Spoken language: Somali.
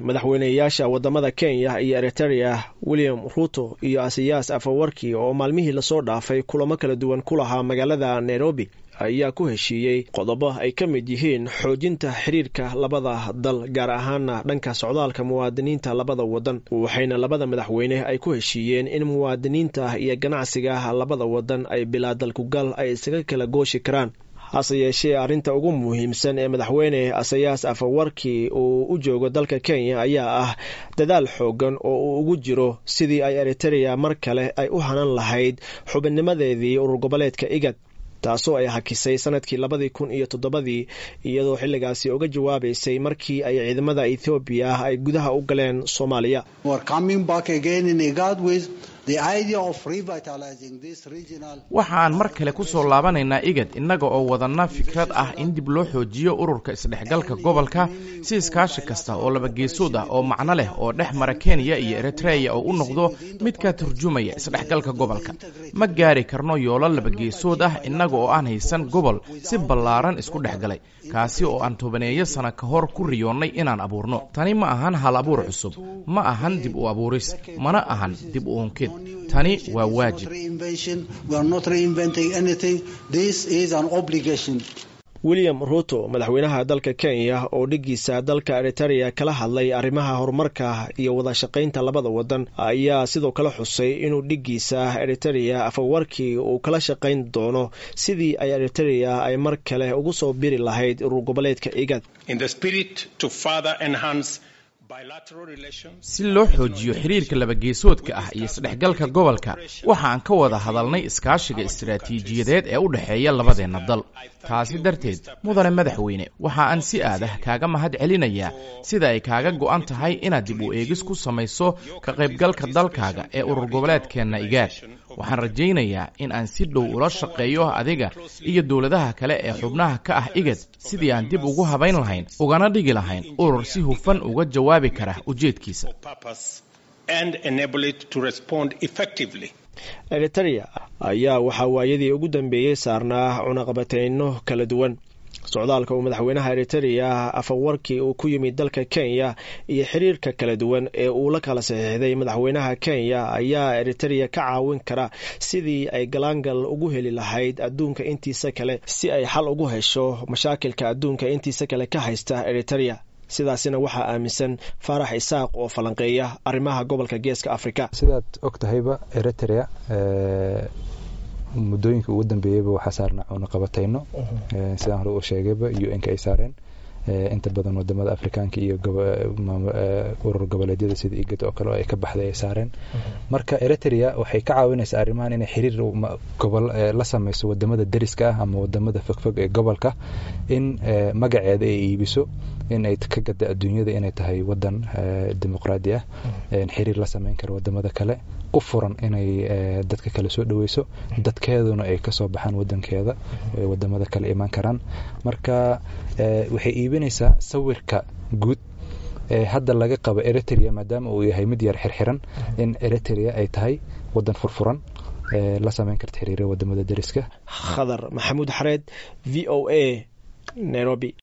madaxweyneyaasha wadamada kenya iyo eriterea william ruto iyo asiyaas afawarki oo maalmihii lasoo dhaafay kulamo kala duwan ku lahaa magaalada nairobi ayaa ku heshiiyey qodobo ay ka mid yihiin xoojinta xiriirka labada dal gaar ahaana dhanka socdaalka muwaadiniinta labada wadan waxayna labada madaxweyne ay ku heshiiyeen in muwaadiniinta iyo ganacsiga labada wadan ay bilaa dalkugal ay isaga kala gooshi karaan hase yeeshee arrinta ugu muhiimsan ee madaxweyne asayaas afawarki uu u joogo dalka kenya ayaa ah dadaal xoogan oo uu ugu jiro sidii ay eriterea mar kale ay u hanan lahayd xubinnimadeedii urur goboleedka igad taasoo ay hakisay sanadkii labadii kun iyo toddobadii iyadoo xilligaasi uga jawaabaysay markii ay ciidamada ethoobiya ay gudaha u galeen soomaaliya waxa aan mar kale ku soo laabanaynaa igad innaga oo wadanna fikrad ah in dib loo xoojiyo ururka isdhexgalka gobolka si iskaashi kasta oo labageesood ah oo macno leh oo dhex mara kenya iyo eritreya oo u noqdo mid ka turjumaya isdhexgalka gobolka ma gaari karno yoolo labageesood ah innaga oo aan haysan gobol si ballaaran isku dhex galay kaasi oo aan tobaneeyo sana ka hor ku riyoonnay inaan abuurno tani ma ahan hal abuur cusub ma ahan dib u abuuris mana ahan dib u unkid tani waa waajib william ruto madaxweynaha dalka kenya oo dhigiisa dalka eriterea kala hadlay arrimaha horumarka iyo wada shaqaynta labada wadan ayaa sidoo kale xusay inuu dhigiisa eriterea afawarkii uu kala shaqayn doono sidii ay eriterea ay mar kale ugu soo biri lahayd urur goboleedka igad si loo xoojiyo xiriirka labageesoodka ah iyo isdhexgalka gobolka waxa aan ka wada hadalnay iskaashiga istaraatiijiyadeed ee u dhexeeya labadeenna dal taasi darteed mudane madaxweyne waxa aan si aadah kaaga mahad celinayaa sida ay kaaga go'an tahay inaad dib u eegis ku samayso ka qaybgalka dalkaaga ee urur goboleedkeenna igaad waxaan rajaynayaa in aan si dhow ula shaqeeyo adiga iyo dowladaha kale ee xubnaha ka ah igad sidii aan dib ugu habayn lahayn ugana dhigi lahayn urur si hufan uga jawaabi kara ujeedkiisa eriterea ayaa waxaa waayadii ugu dambeeyey saarnaa cunaqabateyno kala duwan socdaalka uu madaxweynaha eriterea afawarkii uu ku yimid dalka kenya iyo xiriirka kala duwan ee uu la kala saxiixday madaxweynaha kenya ayaa eriterea ka caawin kara sidii ay galaangal ugu heli lahayd adduunka intiisa kale si ay xal ugu hesho mashaakilka adduunka intiisa kale ka haysta eriterea sidaasina waxaa aaminsan faarax isaaq oo falanqeeya arrimaha gobolka geeska afrika sidaad og tahayba eriterea muddooyinka ugu dambeeyeyba waxaa saarnaa cunaqabatayno sidaan hore u sheegayba u n ka ay saareen inta badan wadamada afrikaanka iyo urur goboleedyada sida igad oo kale oo ay ka baxday ay saareen marka eriterea waxay ka caawinaysaa arrimahan inay xiriir gobol la samayso wadamada deriska ah ama wadamada fogfog ee gobolka in magaceeda ay iibiso in ay ka gada adduunyada inay tahay wadan dimuqraadi ah xiriir la samayn kara wadamada kale u furan inay dadka kale soo dhaweyso dadkeeduna ay kasoo baxaan wadankeeda wadamada kale imaan karaan marka waxay iibinaysaa sawirka guud ee hadda laga qabo eriterea maadaama uu yahay mid yar xirxiran in eriterea ay tahay wadan furfuran la samayn karta xiriira wadamada deriska khadar maxamuud xareed v o a nairobi